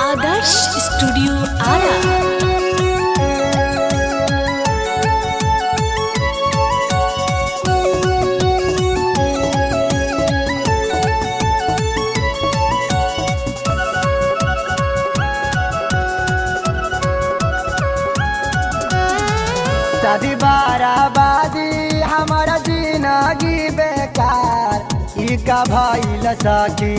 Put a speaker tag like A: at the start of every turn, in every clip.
A: आदर्श studio Ara
B: शादी बाराबादी हमारा जिंदगी बेकार ई का भइल सखी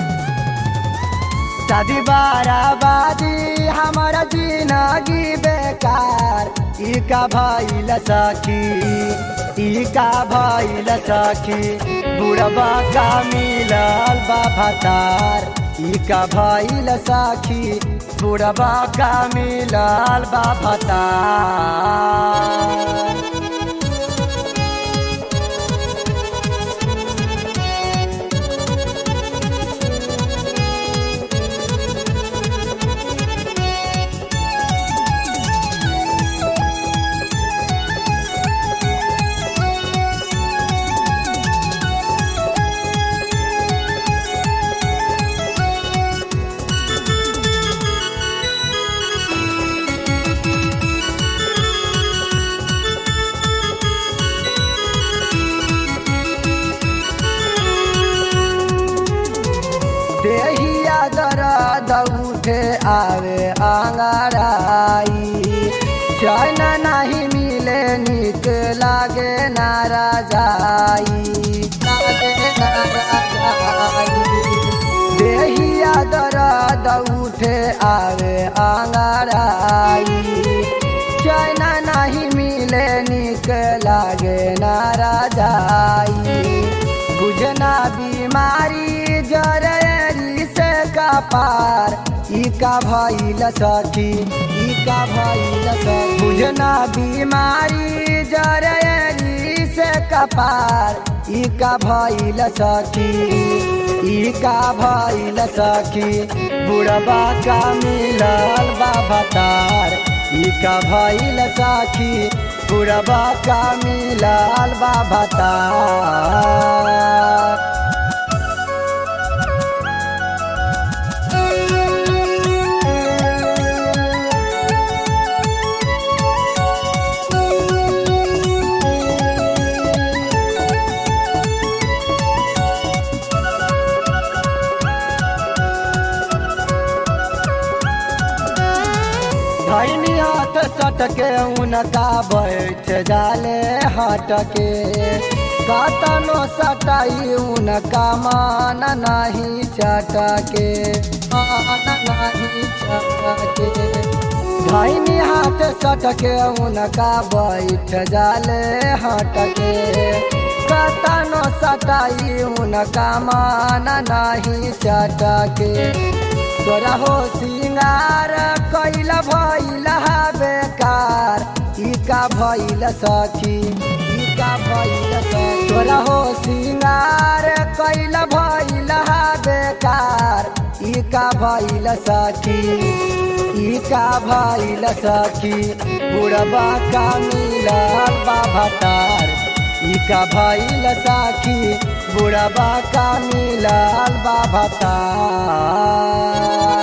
B: शादी बाराबादी हमारा जिंदगी बेकार ई का भइल सखी ई का भइल सखी बुढ़बा का मिलल बा भतार ई का भइल सखी बुढ़बा का मिलल बा भतार देहिया दर्द उठे आवे आंगड़ाई चैन नहीं मिले निक लागे नारा जाई लागे नारा जाई देहिया दर्द उठे आवे आंगड़ाई चैन नहीं मिले निक लागे नारा जाई बुझना बीमारी जरेरी से का पार ई का भइल सखी ई का भइल सखी बुझना बीमारी जरेरी से का पार ई का भइल सखी ई का भइल सखी बुढ़बा का मिलल बा भतार ई का भइल सखी बुढ़बा का मिलल बा भतार धैनी हाथ सटके उनका बैठ जाले हटके कतनो सटाई उनका मान नहीं चटके मान नहीं चटके धैनी हाथ सटके उनका बैठ जाले हटके कतनो सटाई उनका मान नहीं चटके तोरा हो सिंगार कैल भइल हा बेकार ई का भइल सखी ई का भइल सखी तोरा हो सिंगार कैल भइल हा बेकार ई का भइल सखी ई का भइल सखी बुढ़बा का मिलल बा भतार ई का भइल सखी बुढ़बा का मिलल बा भतार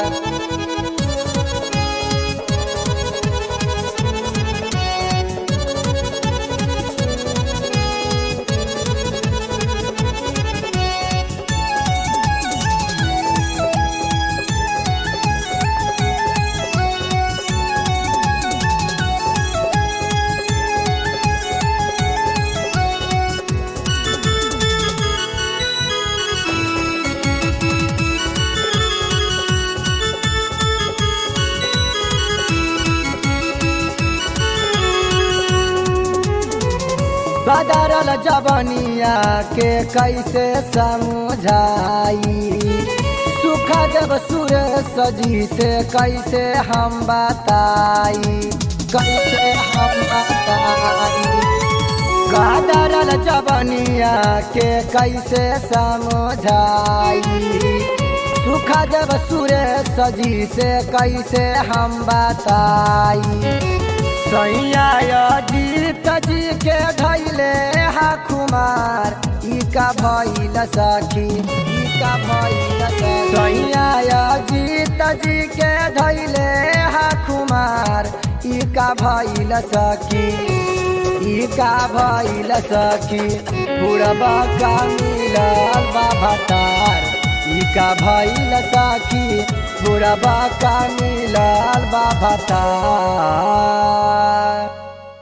B: बदरल जवनिया के कैसे समझाई सुख जब सुर सजी से कैसे हम बताई कैसे हम बताई बदरल जवनिया के कैसे समझाई सुख जब सुर सजी से कैसे हम बताई सैया जीत जी के धैले हा कुमार ई का भइल सखी ई का भइल सखी सैया जीत जी के का भइल सखी ई का भइल सखी बुढ़बा का मिलल बा भतार ई का भइल सखी बुढ़बा का मिलल बा भतार